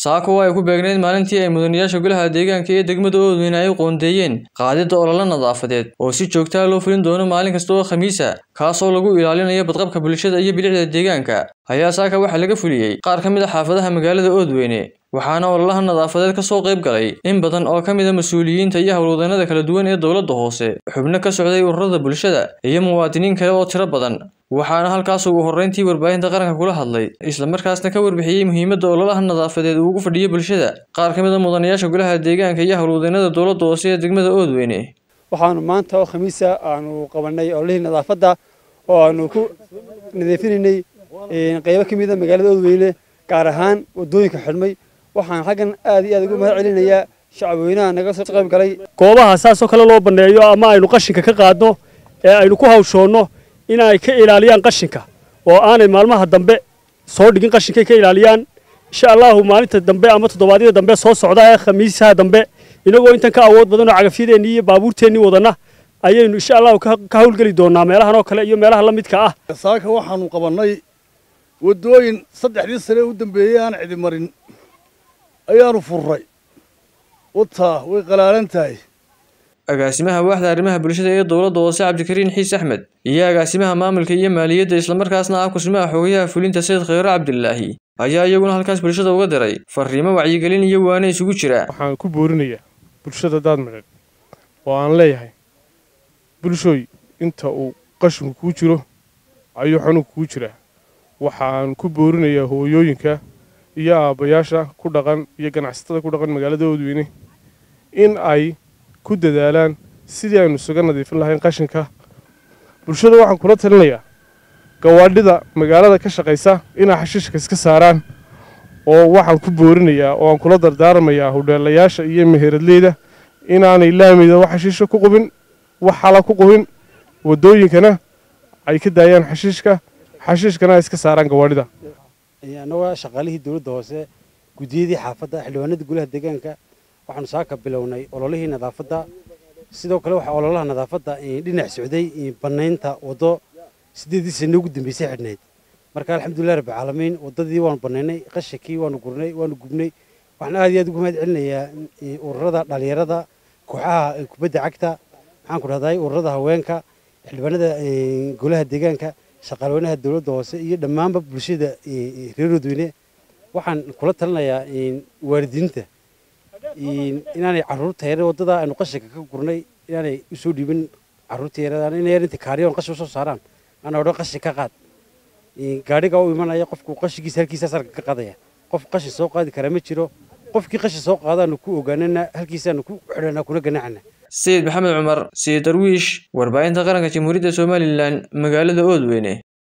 saako oo ay ku beegneyd maalintii ay mudanayaasha golaha deegaanka ee degmada oodweyne ay u qoondeeyeen qaadidda ololo nadaafadeed oo si joogtaa loo fulin doono maalin kasta oo khamiisa kaasoo lagu ilaalinayo badqabka bulshada iyo bilicda deegaanka ayaa saaka waxaa laga fuliyey qaar ka mid a xaafadaha magaalada oodweyne waxaana ololaha nadaafadeed ka soo qayb galay in badan oo ka mid a mas-uuliyiinta iyo howlwadeennada kala duwan ee dowladda hoose xubno ka socday ururada bulshada iyo muwaadiniin kale oo tiro badan waxaana halkaas ugu horreyntii warbaahinta qaranka kula hadlay islamarkaasna ka warbixiyey muhiimadda ololaha nadaafadeed uu ugu fadhiyo bulshada qaar ka mid a mudanayaasha golaha deegaanka iyo howlwadeennada dowladda hoose ee degmada oodweyne waxaanu maanta oo khamiisa aanu qabanay ololihii nadaafadda oo aanu ku nadiifinaynay qaybo ka mid a magaalada oodweyne gaar ahaan wadooyinka xidhmay waxaan xaggan aad iyo aad ugu mahad celinayaa shacabweynaha naga soo qayb galay goobaha saasoo kale loo banneeyo ama aynu qashinka ka qaadno ee aynu ku hawshoonno in ay ka ilaaliyaan qashinka oo aanay maalmaha dambe soo dhigin qashinkay ka ilaaliyaan insha allahu maalinta dambe ama toddobaadyada dambe soo socda ee khamiisaha dambe inagoo intan ka awood badan oo cagafyadeennii iyo baabuurteennii wadanna ayaynu insha allahu ka hawlgeli doonaa meelahan oo kale iyo meelaha la midka ah saaka waxaanu qabannay waddooyin saddexdii sane u dambeeyey aan cidi marin ayaanu furray wataa way qalaalan tahay agaasimaha waaxda arrimaha bulshada ee dowladda hoose cabdikariin xiis axmed iyo agaasimaha maamulka iyo maaliyadda islamarkaasna ah kusimaha xogayaha fulinta sayid khayre cabdilaahi ayaa iyaguna halkaas bulshada uga diray fariimo wacyigelin iyo waane isugu jira waxaan ku boorinayaa bulshada daad midhan oo aan leeyahay bulshooy inta uu qashinku kuu jiro ayuu xanuunku kuu jiraa waxaan ku boorinayaa hooyooyinka iyo aabbayaasha ku dhaqan iyo ganacsatada ku dhaqan magaalada oodweyne in ay ku dadaalaan sidii aynu isaga nadiifin lahayn qashinka bulshada waxaan kula talinayaa gawaadhida magaalada ka shaqaysa inay xashiishka iska saaraan oo waxaan ku boorinayaa oo aan kula dardaarmayaa hudheelayaasha iyo meheradleyda inaanay laamida wax xashiisha ku qubin wax xala ku qubin waddooyinkana ay ka daayaan xashiishka xashiishkana ay iska saaraan gawaadhida annagoo shaqaalihii dowladda hoose guddiyadii xaafadda xildhibaanada golaha deegaanka waxaanu saaka bilownay ololihii nadaafadda sidoo kale waxaa ololaha nadaafadda dhinac socday bannaynta waddo sideedii sano ugu dambeysay xidhnayd marka alxamdulilah rabbi caalamiin waddadii waanu bannaynay qashinkii waanu gurnay waanu gubnay waxaan aad iyo aad ugu mahad celinayaa ururada dhalinyarada kooxaha kubadda cagta maxaan ku dhahday ururada haweenka xildhibaanada golaha deegaanka shaqaalweynaha dowladda hoose iyo dhammaanba bulshada reer oodweyne waxaan kula talinayaa waalidiinta inaanay carruurta yare waddada aynu qashinka ka gurnay inaanay usoo dhiibin carruurta yarada inay yarinta kaariyoon qashin usoo saaraan ana odhan qashin ka qaad gaadhiga u imanaya qofku qashinkiisa halkiisa sarka ka qaadaya qof qashin soo qaadi kara ma jiro qofkii qashin soo qaadaanu ku ogaanana halkiisaanu ku xidhana kuna ganaacana sayid maxamed cumar sayid darwiish warbaahinta qaranka jamhuuriyadda somalilan magaalada oodweyne